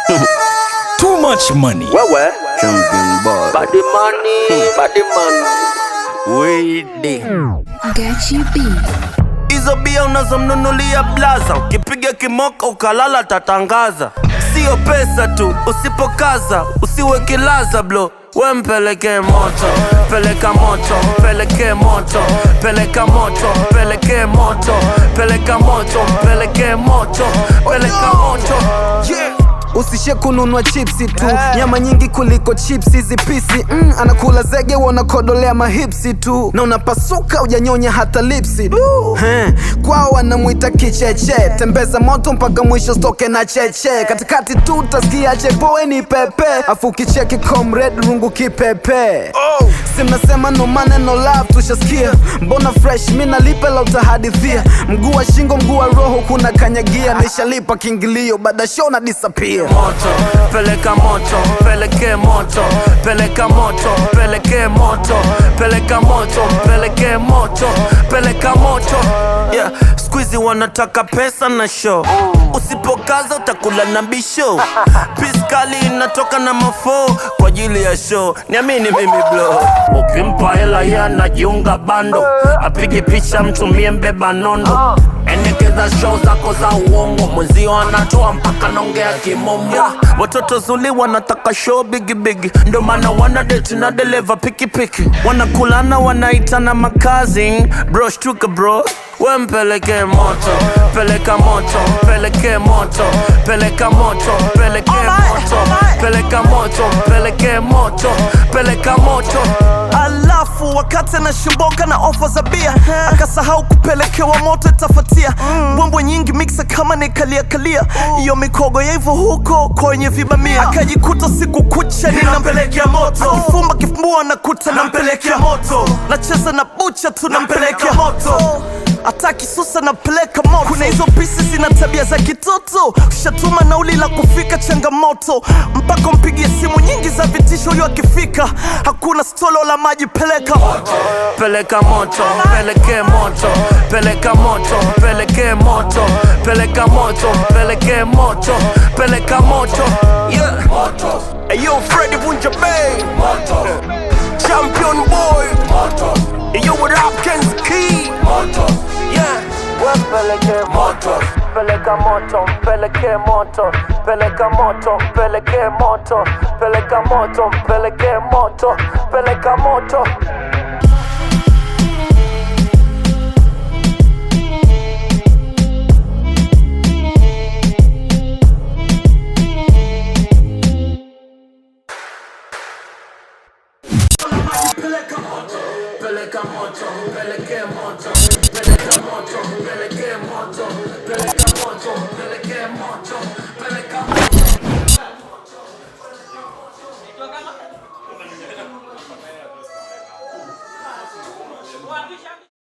Too much money. Wewe Champion boy. body money, body money. Wede. Gachi B. Hizo bia unazomnunulia blaza, ukipiga kimoka ukalala tatangaza. Sio pesa tu, usipokaza usiwe kilaza blo we mpeleke moto, peleka moto, peleke moto, peleka moto, peleke moto, peleka moto, peleke moto, peleka moto. Yeah. Usishe kununua chipsi tu nyama nyingi kuliko chipsi hizi pisi mm, anakula zege wanakodolea mahipsi tu na unapasuka ujanyonya hata lipsi He, kwao wanamwita kicheche tembeza moto mpaka mwisho stoke na cheche katikati tu utasikia chepoe ni pepe afu kicheki comrade rungu kipepe si mnasema no maneno love tushasikia mbona fresh mi nalipe la utahadithia mguu wa shingo mguu wa roho kuna kanyagia nishalipa kiingilio baada show na disappear moto, peleka moto, peleke moto, peleka moto, peleke moto, peleka moto, peleke moto, peleka moto. Yeah, squeezy wanataka pesa na show. Usipokaza utakula na bisho. Piskali inatoka na mafo kwa ajili ya show. Niamini mimi bro. Ukimpa hela yeye anajiunga bando. Apige picha mtumie mbeba nondo. Endekeza show zako za uongo, mwenzio anatoa mpaka naongea kimomo. Watoto zuli wanataka show bigi bigi, ndo maana wana date na dereva pikipiki, wanakulana wanaitana makazi. Bro shtuka bro, we mpeleke moto, peleka moto, peleke moto, peleka moto, peleke moto, peleka moto, peleke moto, peleka moto. alafu wakati anashimboka na ofa za bia akasahau kupelekewa moto itafatia mbwembwe nyingi mixa kama nikalia kalia iyo mikogo ya hivyo huko kwenye vibamia akajikuta siku kucha ninampelekea moto akifumba kifumbua nakuta nampelekea moto nacheza na bucha tu nampelekea moto hata kisusa napeleka moto kuna hizo pisi zina tabia za kitoto ushatuma nauli la kufika changamoto mpaka mpigie simu nyingi za vitisho huyo akifika hakuna stolo la maji peleka peleka moto, peleke moto, peleka moto, peleke moto, peleka moto, peleke moto, peleka moto. Yeah. Moto. Hey yo, Freddy Bunja Bay. Moto. Champion boy. Moto. Hey yo, with Hopkins Key. Moto. Yeah. Peleke moto, peleka moto, peleke moto, peleka moto, peleke moto, peleka moto, peleke moto, peleka moto. Peleka moto, peleka moto, peleke moto, peleka moto, peleke moto, peleka moto, peleke moto, peleka moto.